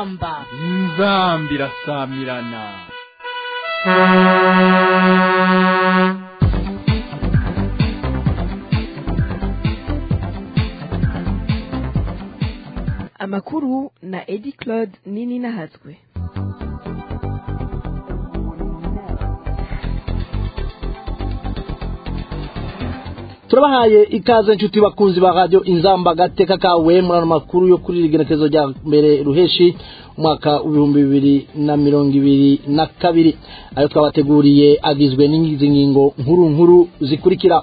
inzamba inzamba irasamirana amakuru na edi claude nini nahazwe turabahaye ikaze inshuti bakunzi ba radio inzamba gateka kawe muri ano makuru yo kuri rigenekezo rya mbere ruheshi umwaka w'ibihumbi bibiri na mirongo ibiri na kabiri ayo twabateguriye agizwe n'izi ngingo nkuru nkuru zikurikira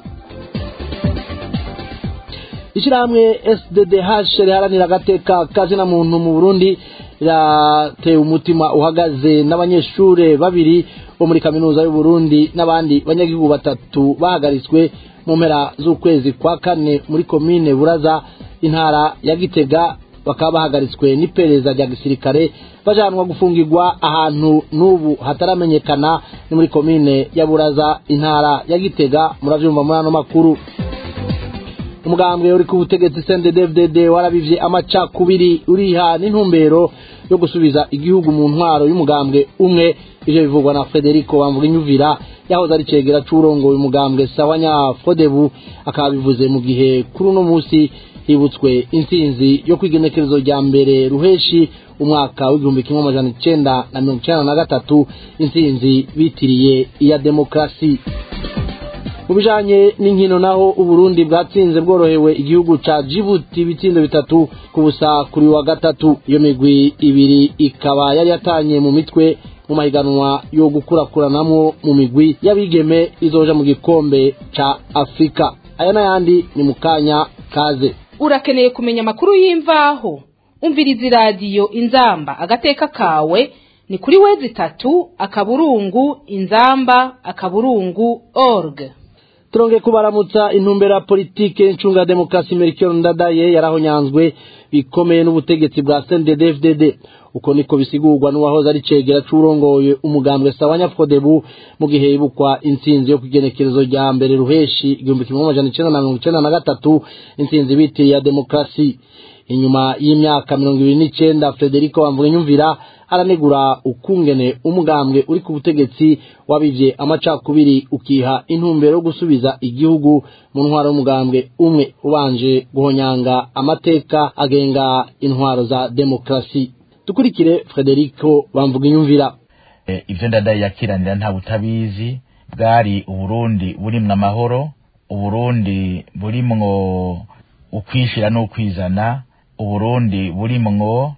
ishyirahamwe sddh riharanira agateka kazina muntu mu burundi riratewe umutima uhagaze n'abanyeshuri babiri bo muri kaminuza y'uburundi n'abandi banyagihugu batatu bahagaritswe mu mpera z'ukwezi kwa kane muri komine buraza intara ya gitega bakaba bahagaritswe n'iperereza rya gisirikare bajanwa gufungirwa ahantu n'ubu hataramenyekana ni muri komine ya buraza intara ya gitega muravyumva muri ano makuru umugambwe uri ku butegetsi CNDD-FDD warabivye amacakubiri uriha n'intumbero yo gusubiza igihugu mu ntwaro y'umugambwe umwe ivyo bivugwa na Federico Bamvuginyuvira yahoze ari cegera c'urongoye umugambwe Sawanya Fodebu akaba bivuze mu gihe kuri uno musi hibutswe intsinzi yo kwigenekerezo rya mbere ruheshi umwaka w'igihumbi kimwe amajana icenda na mirongo icenda na gatatu intsinzi bitiriye iya demokrasi mu bijanye n'inkino naho uburundi bwatsinze bworohewe igihugu ca jibuti ibitsindo bitatu ku busa kuri wa gatatu iyo migwi ibiri ikaba yari yatanye mu mitwe mu mahiganwa yo gukurakuranamwo mu migwi y'abigeme izoja mu gikombe ca afurika aya n'ayandi ni mu kanya kaze urakeneye kumenya amakuru y'imvaho umviriza iradiyo inzamba agateka kawe ni kuri wezi itatu akaburungu inzamba akaburungu org turongeye kubaramutsa intumbero ya politike ncunga demokarasi merikero ndadaye yarahonyanzwe bikomeye n'ubutegetsi bwa CNDD-FDD uko niko bisigurwa n'uwahoze ari cegera c'urongoye umugambwe Sawanya Fodebu mu gihe ibukwa intsinzi yo kugenekerezo rya mbere ruheshi igihumbi kimwe amajana icenda na mirongo icenda na gatatu intsinzi biteye ya demokarasi inyuma y'imyaka mirongo ibiri n'icenda Federico Bamvuginyumvira aranegura ukungene umugambwe uri ku butegetsi wabivye amacakubiri ukiha intumbero yo gusubiza igihugu mu ntwaro y'umugambwe umwe ubanje guhonyanga amateka agenga intwaro za demokarasi dukurikire Federico Bamvuginyumvira e, ivyo ndadaye yakiranira nta butabizi bwari uburundi burimwo amahoro uburundi burimwo ukwishira n'ukwizana uburundi burimwo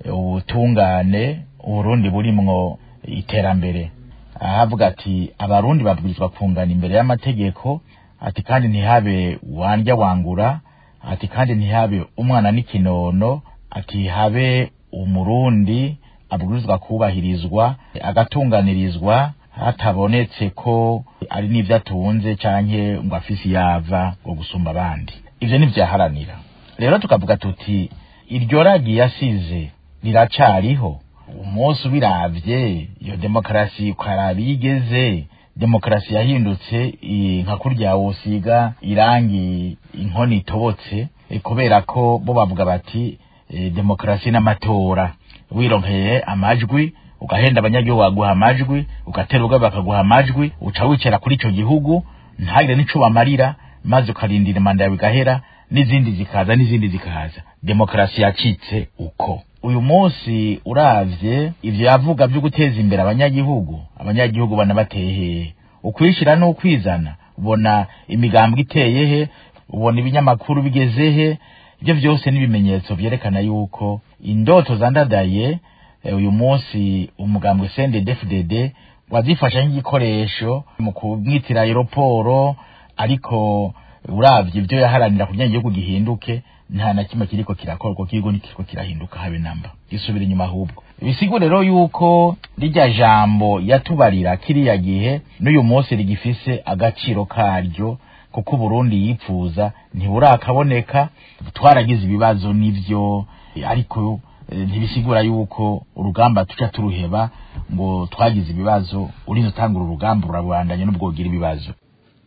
ubutungane uburundi burimwo iterambere ahavuga ati abarundi babwirizwa kungana imbere y'amategeko ati kandi ntihabe wandya wangura ati kandi ntihabe umwana n'ikinono ati habe umurundi abwirizwa kubahirizwa agatunganirizwa hatabonetse ko ari n'ivyo atunze canke ngo afise yava ngo gusumba abandi ivyo nivyaharanira rero tukavuga tuti iryo ragi yasize riracariho umunsi ubiravye iyo demokarasi ukaraba igeze demokarasi yahindutse nka kurya wosiga irangi inkoni itobotse kubera ko bo bavuga bati demokarasi n'amatora wironkeye amajwi ugahenda abanyagihugu baguha amajwi ugatera ubwabo bakaguha amajwi uca wicara kuri ico gihugu ntagire n'ico bamarira maze ukarindira manda yawe igahera n'izindi zikaza n'izindi zikaza demokarasi yacitse uko uyu munsi uravye ivyo yavuga vyo guteza imbere abanyagihugu abanyagihugu banabateheye ukwishira n'ukwizana ubona imigambwe iteye he ubona ibinyamakuru bigeze he ivyo vyose n'ibimenyetso vyerekana yuko indoto zandadaye uyu munsi umugambwe CNDD-FDD wazifasha nk'igikoresho mu kumwitira aeroporo ariko uravye ivyo yaharanira kugira igihugu gihinduke nta na kimwe kiriko kirakorwa kigo nikiriko kirahinduka habe namba gisubira inyuma ahubwo bisigura rero yuko rirya jambo yatubarira kiriya gihe n'uyu munsi rigifise agaciro karyo kuko Burundi yipfuza ntiburakaboneka twaragize ibibazo nivyo ariko ntibisigura yuko urugamba tuca turuheba ngo twagize ibibazo urinze utangura urugamba urabandanya n'ubwo ugira ibibazo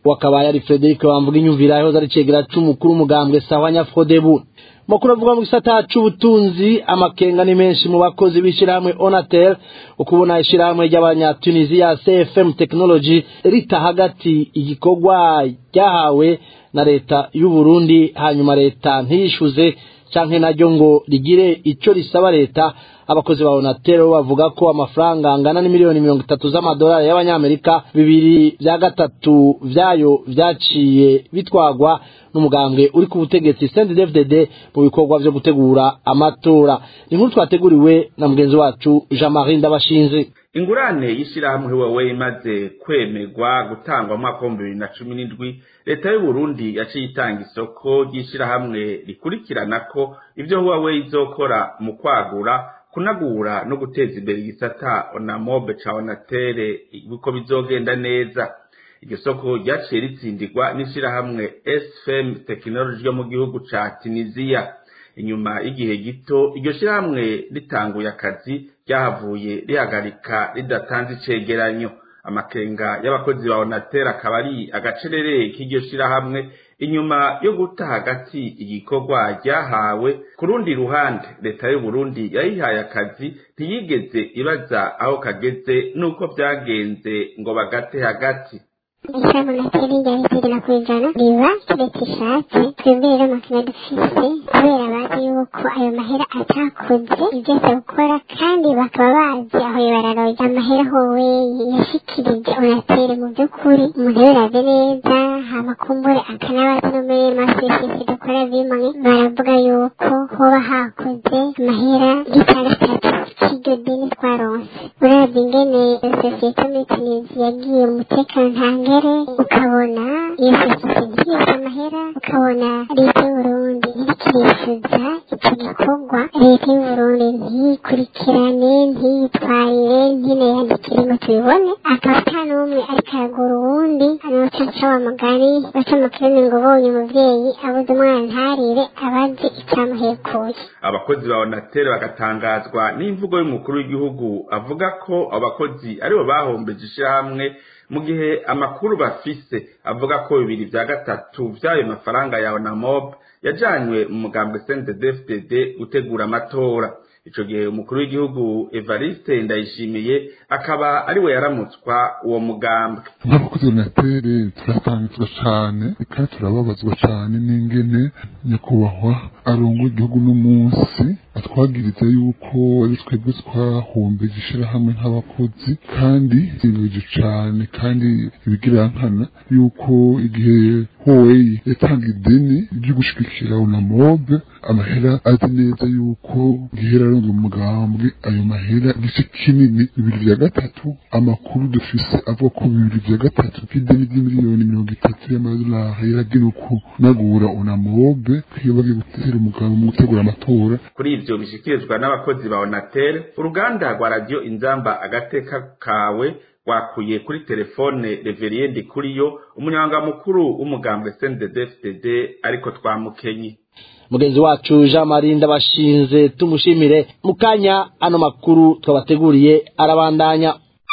wakabaye ari Frederic Bamvuga inyumvira yahoze ari cegera c'umukuru w'umugambwe Sawanya Frodebu makuru avuga mu gisata c'ubutunzi amakenga ni menshi mu bakozi b'ishirahamwe Onatel ukubona ishirahamwe ry'abanyatunisia CFM Technology rita hagati igikorwa ryahawe na leta y'u Burundi hanyuma leta ntiyishuze canke naryo ngo rigire ico risaba leta abakozi ba Onatel bavuga ko amafaranga angana n'imiliyoni mirongo itatu z'amadolari y'abanyamerika bibiri vya gatatu vyayo vyaciye bitwagwa n'umugambwe uri ku butegetsi CNDD-FDD mu bikorwa vyo gutegura amatora ni nkuru twateguriwe na mugenzi wacu Jean-Marie Ndabashinze ingurane y'ishirahamwe Huawei imaze kwemerwa gutangwa mu mwaka w'ibihumbi bibiri na cumi n'indwi leta y'u Burundi yaciye itanga isoko ry'ishirahamwe rikurikirana ko ivyo Huawei izokora mu kwagura kunagura no guteza imbere igisata onamobe ca onatere uko bizogenda neza iryo soko ryaciye ritsindirwa n'ishirahamwe sfm tekinoloji ryo mu gihugu ca tunisiya inyuma y'igihe gito iryo shirahamwe ritanguye akazi ryahavuye rihagarika ridatanze icegeranyo amakenga y'abakozi ba onatere akaba ari agacerere k'iryo shirahamwe inyuma yo guta hagati igikorwa ryahawe ku rundi ruhande leta y'u Burundi yayihaye akazi ntiyigeze ibaza aho kageze n'uko byagenze ngo bagate hagati ishyamba nateri ryari rigera ku ijana riba leta ishatse twebwe rero amakina dufise kubera bazi yuko ayo mahera atakoze ibyo asa gukora kandi bakaba bazi aho yibararoye amahera howe yashikirije onatere mu by'ukuri umuntu yaraze neza hama kumbure akanabaza no muri masosiyete dukora bimwe baravuga yuko hoba hakoze amahera y'itandatu cy'iryo deni twaronse uravye ingene sosiyete muri tunisi yagiye mu mutekano ntangere ukabona iyo sosiyete igiye amahera ukabona leta y'uburundi ntirikirifuza ico gikorwa leta y'uburundi ntiyikurikirane ntiyitwarire ntinayandikire ngo tubibone akaba ata n'umwe ariko aragura uwundi anoca nca wa mugani baca mu kirimi ngo ubonye umuvyeyi abuze umwana ntarire abazi icamuhekuye abakozi ba onatere bagatangazwa n'imvugo y'umukuru w'igihugu avuga ko abakozi aribo bahombeje ishirahamwe mu gihe amakuru bafise avuga ko bibiri vya gatatu vy'ayo mafaranga ya onamob yajanywe mu mugambwe CNDD-FDD gutegura amatora ico gihe umukuru w'igihugu Evariste Ndayishimiye akaba ariwe yaramutswa uwo mugambwe nk'abakozi b'onatere turatangazwa cane kandi turababazwa cane n'ingene nyakubahwa arongoye igihugu n'umunsi atwagiriza yuko ari twebwe twahombeje ishirahamwe nk'abakozi kandi bibeje cane kandi ibigirankana yuko igihe Huawei yatanga ideni ryo gushigikira unamobe amahera azi neza yuko igihe yararonze umugambwe ayo mahera igice kinini bibiri vya gatatu amakuru dufise avuga ko bibiri vya gatatu k'ideni ry'imiliyoni mirongo itatu y'amadolari yaragenewe kunagura unamobe iyo bagiye gutera umugabo mu gutegura amatora kuri ivyo bishikirizwa n'abakozi ba onatere uruganda rwa radiyo inzamba agateka kawe rwakuye kuri telefone reveriye ndikuriyo umunyamabanga mukuru w'umugambwe CNDD-FDD ariko twamukenye mugenzi wacu Jean Marie ndabashinze tumushimire mukanya ano makuru twabateguriye arabandanya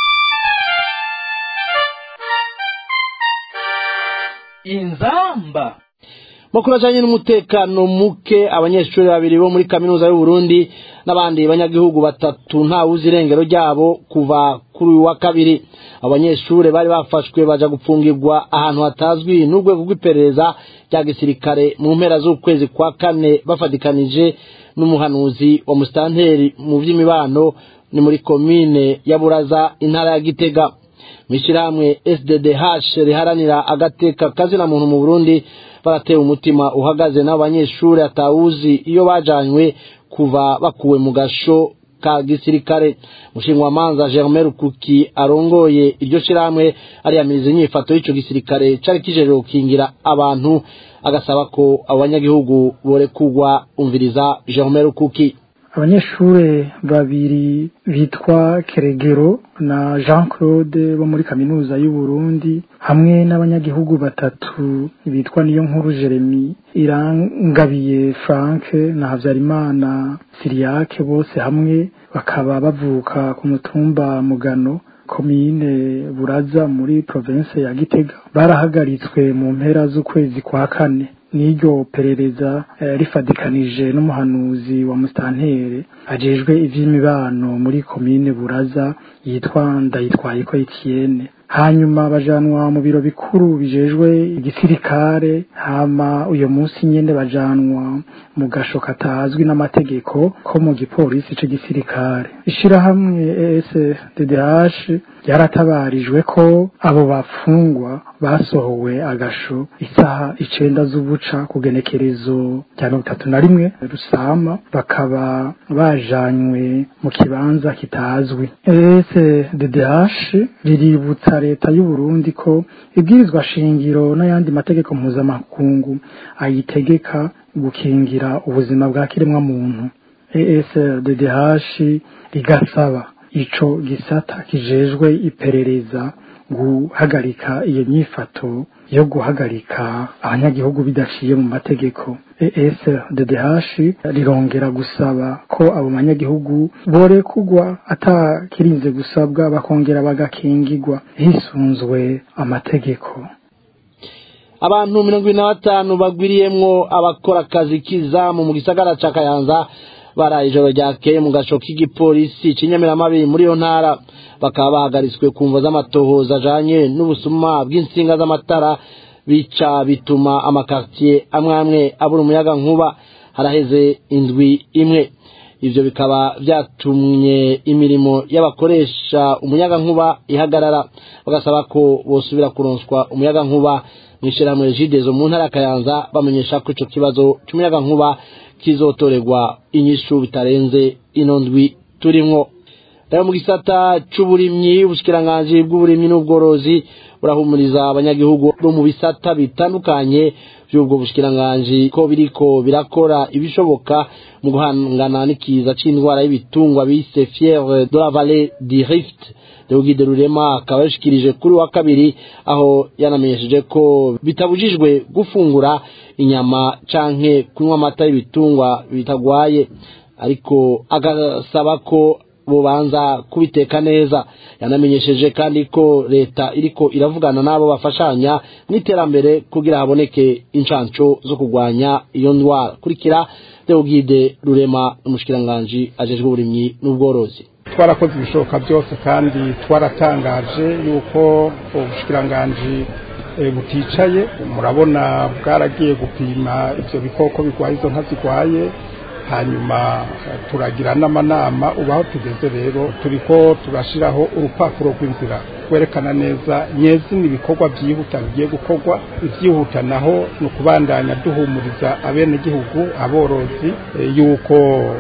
inzamba makuru ajanye n'umutekano muke abanyeshuri babiri bo muri kaminuza y'u Burundi n'abandi banyagihugu batatu ntawuzi irengero ryabo kuva kuri uyu wa kabiri abanyeshuri bari bafashwe baja gupfungirwa ahantu hatazwi n'urwego rw'iperereza rya gisirikare mu mpera z'ukwezi kwa kane bafatikanije n'umuhanuzi wa musitanteri mu vy'imibano ni muri komine ya Buraza intara ya Gitega mw'ishirahamwe SDDH riharanira agateka kazina muntu mu Burundi baratewe umutima uhagaze n'abo banyeshuri atawuzi iyo bajanywe kuva bakuwe mu gasho ka gisirikare mushingwamanza Germain Rukuki arongoye iryo shirahamwe ariyamiriza inyifato y'ico gisirikare cari kijeje gukingira abantu agasaba ko abanyagihugu borekurwa umviriza Germain Rukuki abanyeshuri babiri bitwa keregero na jean claude bo muri kaminuza y'u Burundi hamwe n'abanyagihugu batatu bitwa niyo nkuru jeremy irangabiye frank na habyarimana siriyake bose hamwe bakaba bavuka ku mutumba mugano komine buraza muri province ya gitega barahagaritswe mu mpera z'ukwezi kwa kane n'iryo perereza eh, rifadikanije n'umuhanuzi wa mustantere ajejwe ivy'imibano muri komine buraza yitwa ndayitwaye ko Etienne hanyuma bajanwa mu biro bikuru bijejwe igisirikare hama uyo munsi nyene bajanwa mu gasho katazwi n'amategeko ko mu gipolisi c'igisirikare ishirahamwe ESDDH ryaratabarijwe ko abo bafungwa basohowe agasho isaha icenda z'ubuca ku genekerezo rya mirongo itatu na rimwe rusama bakaba bajanywe mu kibanza kitazwi ESDDH riributsa leta y'u Burundi ko ibwirizwa shingiro n'ayandi mategeko mpuzamakungu ayitegeka gukingira ubuzima bwa kiremwa muntu ESDDH rigasaba ico gisata kijejwe iperereza guhagarika iyo nyifato yo guhagarika abanyagihugu bidaciye mu mategeko ESDDH rirongera gusaba ko abo banyagihugu borekugwa atakirinze gusabwa bakongera bagakingirwa hisunzwe amategeko abantu mirongo ine na batanu bagwiriyemwo abakora akazi k'izamu mu gisagara ca kayanza baraye ijoro ryakeye mu gasho k'igipolisi cy'inyamiramabi muri iyo ntara bakaba bahagaritswe ku mvo z'amatohoza ajanye n'ubusuma bw'insinga z'amatara bica bituma amakartier amwe amwe abura umuyaga nkuba haraheze indwi imwe ivyo bikaba vyatumye imirimo y'abakoresha umuyaga nkuba ihagarara bagasaba ko bosubira kuronswa umuyaga nkuba mw'ishirahamwe jidezo mu ntara ya kayanza bamenyesha ko ico kibazo c'umuyaga nkuba kizotorerwa inyishu bitarenze ino ndwi turimwo rero mu gisata c'uburimyi ubushikiranganji bw'uburimyi n'ubworozi burahumuriza abanyagihugu bo mu bisata bitandukanye by'ubwo bushikiranganji ko biriko birakora ibishoboka mu guhangana n'ikiza c'indwara y'ibitungwa bise fièvre de la vallée du Rift Deogide Rurema akaba yashikirije kuri wa kabiri aho yanamenyesheje ko bitabujijwe gufungura inyama canke kunywa amata y'ibitungwa bitagwaye ariko agasaba ko bobanza kubiteka neza yanamenyesheje kandi ko leta iriko iravugana n'abo bafashanya n'iterambere kugira haboneke incanco zo kurwanya iyo ndwara kurikira Deogide Rurema umushikiranganji ajejwe uburimyi n'ubworozi twarakoze ibishoboka byose kandi twaratangaje yuko ubushikiranganji buticaye murabona bwaragiye gupima ibyo bikoko bigwaye izo nka zigwaye hanyuma turagira n'amanama ubu aho tugeze rero turiko turashiraho urupapuro rw'inzira rwerekana neza nyezina ibikorwa byihuta bigiye gukorwa ibyihuta naho ni ukubandanya duhumuriza abenegihugu aborozi yuko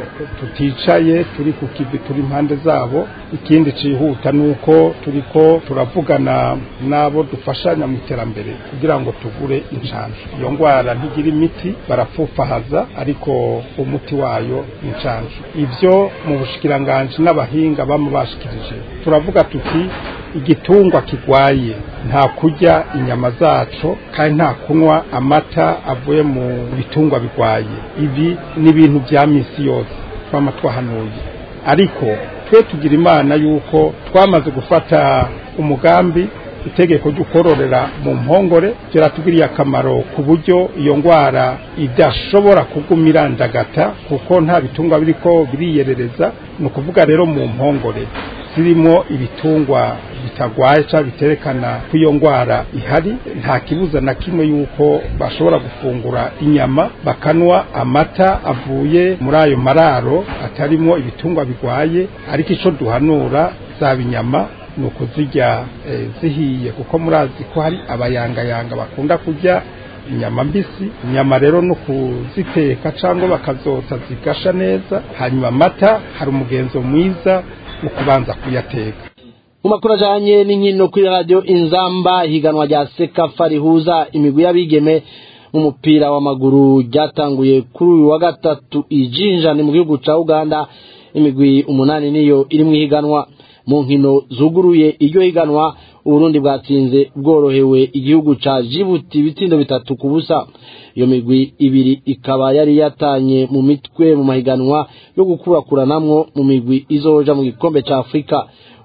tuticaye turi ku kivi turi impande zabo ikindi cihuta ni uko turiko turavugana n'abo dufashanya mu iterambere kugira ngo tugure inshanjo iyo ndwara ntigira imiti barapfufahaza ariko umuti wayo ni inshanjo ivyo mu bushikiranganji n'abahinga bama bashikirije turavuga tuti igitungwa kigwaye nta kurya inyama zaco kandi nta kunywa amata avuye mu bitungwa bigwaye ibi ni ibintu bya misi yose twama twahanuye ariko twe tugira imana yuko twamaze gufata umugambi itegeko ryo kororera mu mpongore byaratugiriye akamaro ku buryo iyo ndwara idashobora kuguma irandagata kuko nta bitungwa biriko biriyerereza ni ukuvuga rero mu mpongore zirimo ibitungwa bitagwaye cyangwa biterekana ko iyo ndwara ihari nta kibuza na kimwe yuko bashobora gufungura inyama bakanwa amata avuye muri ayo mararo atarimo ibitungwa bigwaye ariko icyo duhanura zaba inyama ni ukuzirya zihiye kuko murazi ko hari abayangayanga bakunda kurya inyama mbisi inyama rero no kuziteka cyangwa bakazotsa zigasha neza hanyuma amata hari umugenzo mwiza mu kubanza kuyateka mu makuru ajanye n'inkino kuri radiyo inzamba higanwa rya sekafa rihuza imigwi y'abigeme mu mupira w'amaguru ryatanguye kuri uyu wa gatatu ijinjane mu gihugu ca uganda imigwi umunani niyo iri mu higanwa mu nkino zuguruye iryo higanwa uburundi bwatsinze bworohewe igihugu ca jibuti ibitsindo bitatu ku busa iyo migwi ibiri ikaba yari yatanye mu mitwe mu mahiganwa yo gukurakuranamwo mu migwi izoja mu gikombe ca afurika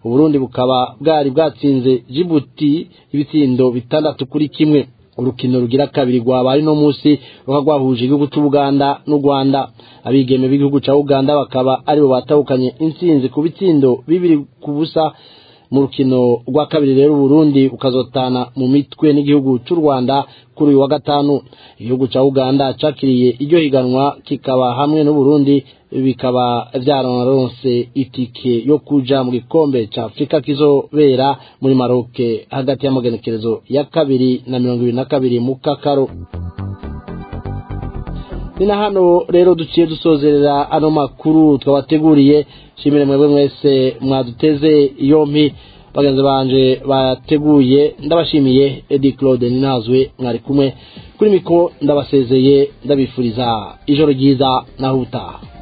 uburundi bukaba bwari bwatsinze jibuti ibitsindo bitandatu kuri kimwe urukino rugira kabiri rwabaye no munsi ruka rwahuje igihugu cy'ubuganda n'u rwanda abigeme b'igihugu cya uganda bakaba aribo batahukanye intsinzi ku bitsindo bibiri ku busa mu rukino rwa kabiri rero uburundi ukazotana mu mitwe n'igihugu cy'u rwanda kuri uyu wa gatanu igihugu cya uganda cakiriye iryo higanwa kikaba hamwe n'uburundi bikaba byararonse itike yo kuja mu gikombe cya afurika kizobera muri maroke hagati y'amagenekerezo ya kabiri na mirongo ibiri na kabiri mu kakaro ni na hano rero duciye dusozerera ano makuru twabateguriye shimire mwebwe mwese mwaduteze yompi bagenzi banje bateguye ndabashimiye edi claude ninazwe mwari kumwe kuri miko ndabasezeye ndabifuriza ijoro ryiza naho utaha